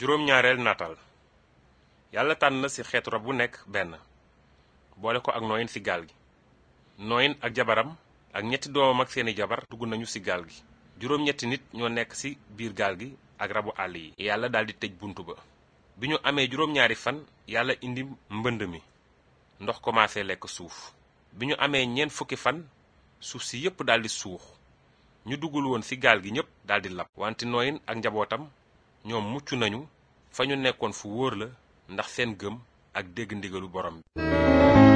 juróom-ñaareel nataal yàlla tànn na ci xeetu rab bu nekk benn boole ko ak nooyin ci gaal gi nooyin ak jabaram ak ñetti doomam ak seeni jabar dugg nañu ci gaal gi juróom-ñetti nit ñoo nekk ci biir gaal gi ak rabu àll yi yàlla daldi tëj buntu ba bi ñu amee juróom-ñaari fan yàlla indi mbënd mi ndox commencé lekk suuf bi ñu amee ñeent fukki fan suuf si yépp daldi suux ñu duggul woon ci gaal gi ñépp daldi lab wante nooyin ak njabootam ñoom mucc nañu fa ñu nekkoon fu wóor la ndax seen gëm ak dégg ndigalu borom bi